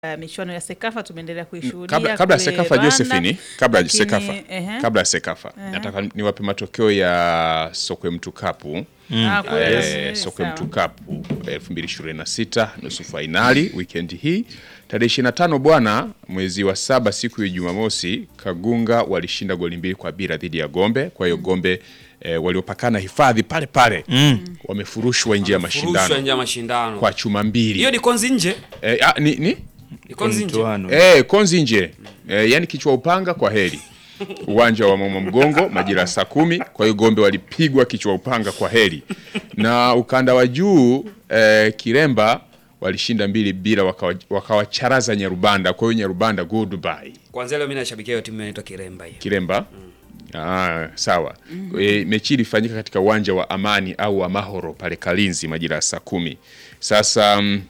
Uh, michuano ya Sekafa tumeendelea kuishuhudia kabla, kabla ya kule Sekafa Rwanda, Josephine, kabla ya lakini, Sekafa, ehe. kabla ya Sekafa nataka niwape matokeo ya Sokwe Mtukapu Ah, kule, eh, eh, Sokwe sawa. Mtukapu 2026 nusu fainali weekend hii tarehe 25 bwana, mwezi wa saba, siku ya Jumamosi, Kagunga walishinda goli mbili kwa bila dhidi ya Gombe. Kwa hiyo Gombe eh, waliopakana hifadhi pale pale wamefurushwa nje ya Furushwa mashindano nje ya mashindano. kwa chuma mbili. Hiyo ni konzi nje. Eh, ah, ni, ni? Ni konzi nje. Mtoano. Eh, konzi nje eh, yani kichwa upanga kwa heri uwanja wa mama mgongo majira ya saa kumi kwa hiyo gombe walipigwa kichwa upanga kwa heri na ukanda wa juu eh, kiremba walishinda mbili bila wakawa- wakawacharaza nyarubanda kwa hiyo nyarubanda goodbye Kwanza leo mimi nashabikia hiyo timu inaitwa Kiremba hiyo. kiremba Ah, sawa e, mechi ilifanyika katika uwanja wa amani au amahoro pale kalinzi majira ya saa kumi sasa mm,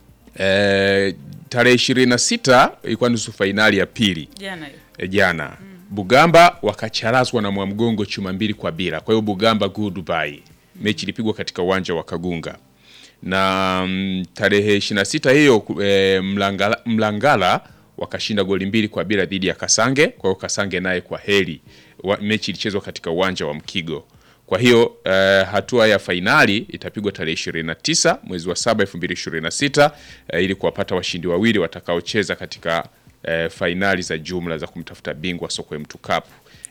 eh, tarehe ishirini na sita ilikuwa nusu fainali ya pili jana hiyo. e, jana Bugamba wakacharazwa na Mwamgongo chuma mbili kwa bila. Kwa hiyo Bugamba goodbye. Mechi ilipigwa katika uwanja wa Kagunga na mm, tarehe 26 hiyo e, Mlangala, Mlangala wakashinda goli mbili kwa bila dhidi ya Kasange. Kwa hiyo Kasange naye kwa heri wa, mechi ilichezwa katika uwanja wa Mkigo. Kwa hiyo eh, hatua ya fainali itapigwa tarehe 29 mwezi wa 7 2026 eh, ili kuwapata washindi wawili watakaocheza katika eh, fainali za jumla za kumtafuta bingwa Sokwe Mtu Cup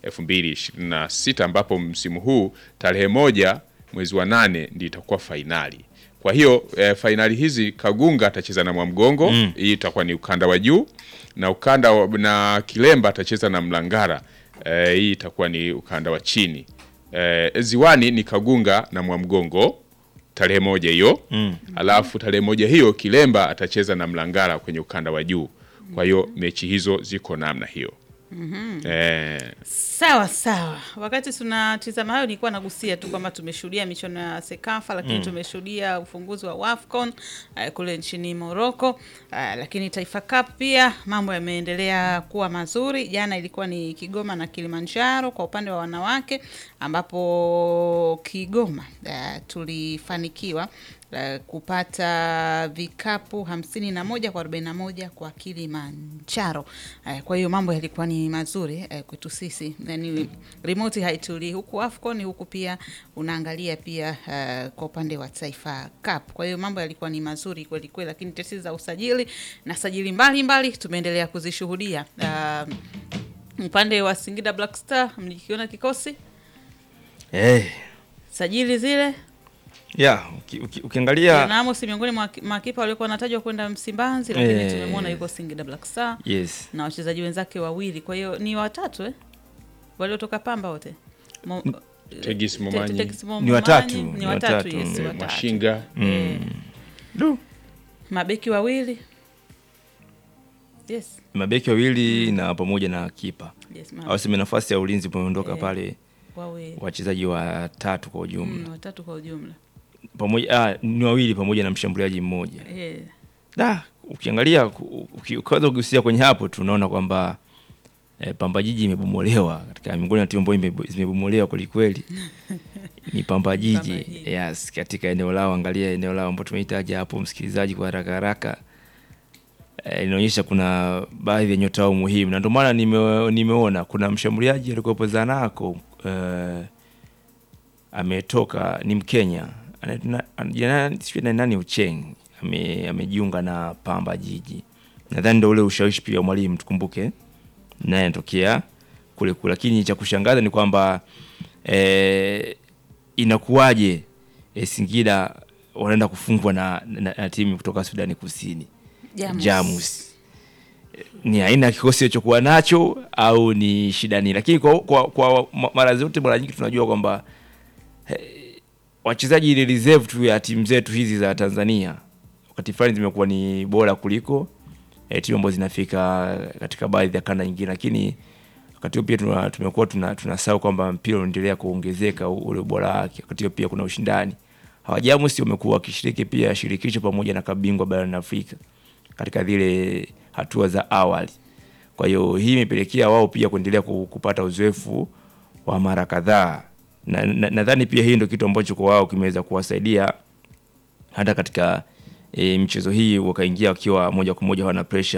2026 ambapo msimu huu tarehe moja mwezi wa nane ndio itakuwa fainali. Kwa hiyo eh, fainali hizi Kagunga atacheza na Mwamgongo, hii itakuwa ni ukanda wa juu na ukanda wa, na Kilemba atacheza na Mlangara, eh, hii itakuwa ni ukanda wa chini. Eh, ziwani ni Kagunga na Mwamgongo tarehe moja hiyo mm. Alafu tarehe moja hiyo Kilemba atacheza na Mlangara kwenye ukanda wa juu. Kwa hiyo mechi hizo ziko namna hiyo eh, Sawa sawa. Wakati tunatizama hayo, nilikuwa nagusia tu kwamba tumeshuhudia michuano ya Sekafa, lakini tumeshuhudia ufunguzi wa WAFCON uh, kule nchini Morocco uh, lakini Taifa Cup pia mambo yameendelea kuwa mazuri. Jana ilikuwa ni Kigoma na Kilimanjaro kwa upande wa wanawake, ambapo Kigoma uh, tulifanikiwa uh, kupata vikapu hamsini na moja kwa arobaini na moja kwa Kilimanjaro. Uh, kwa hiyo mambo yalikuwa ni mazuri uh, kwetu sisi, yani remote haitulii huku AFCON huku pia unaangalia pia uh, kwa upande wa Taifa Cup. Kwa hiyo mambo yalikuwa ni mazuri kweli kweli, lakini tetesi za usajili na sajili mbalimbali tumeendelea kuzishuhudia. Uh, upande wa Singida Black Star mlikiona kikosi Eh, sajili zile ya uki, uki, ukiangalia na Amos miongoni mwa makipa waliokuwa wanatajwa kwenda Msimbazi, lakini Eh. tumemwona yuko Singida Black Star yes na wachezaji wenzake wawili, kwa hiyo ni watatu eh? waliotoka Pamba wote Mo, Tegis Te- Momanyi. Tegis Mo- Ni watatu, Momanyi, ni ni watatu, watatu, yes, mm, watatu. Mashinga Du. mabeki wawili yes, mabeki wawili na pamoja na kipa yes, ma- au sema nafasi ya ulinzi pameondoka Eh. pale wawili wachezaji watatu kwa ujumla mm, watatu kwa ujumla pamoja ah, ni wawili pamoja na mshambuliaji mmoja eh, da ukiangalia ku- uki- ukiweza kugusia kwenye hapo tunaona kwamba eh, Pamba Jiji imebomolewa katika miongoni mwa timu ambayo imebo- zimebomolewa kwelikweli ni Pamba Jiji Pamba Jiji. yes, katika eneo lao. Angalia eneo lao ambao tumehitaja hapo, msikilizaji, kwa haraka haraka eh, inaonyesha kuna baadhi ya nyota wao muhimu, na ndio maana nime, nimeona kuna mshambuliaji alikuwepo Zanaco eh, ametoka ni Mkenya Ana- na- ana- jina- sijui na nani Ucheng ame, amejiunga na Pamba Jiji. Nadhani ndio ule ushawishi pia wa mwalimu, tukumbuke naye anatokea kule kule, lakini cha kushangaza ni kwamba eh, inakuwaje eh, Singida wanaenda kufungwa na, na, na timu kutoka Sudani Kusini Jamus. Jamus. Ni aina ya kikosi alichokuwa nacho au ni shida nini? Lakini kwa, kwa, kwa ma- mara zote mara nyingi tunajua kwamba wachezaji ile reserve tu ya timu zetu hizi za Tanzania wakati fulani zimekuwa ni bora kuliko eh, timu ambazo zinafika katika baadhi ya kanda nyingine, lakini wakati huo pia tuna- tumekuwa tuna tunasahau kwamba mpira unaendelea kuongezeka u- ule ubora wake. Wakati huo pia kuna ushindani. Hawajamusi wamekuwa wakishiriki pia shirikisho pamoja na kabingwa barani Afrika katika zile hatua za awali. Kwa hiyo hii imepelekea wao pia kuendelea ku- kupata uzoefu wa mara kadhaa, na nadhani na, nadhani pia hii ndio kitu ambacho kwa wao kimeweza kuwasaidia hata katika e, michezo hii wakaingia wakiwa moja kwa moja hawana pressure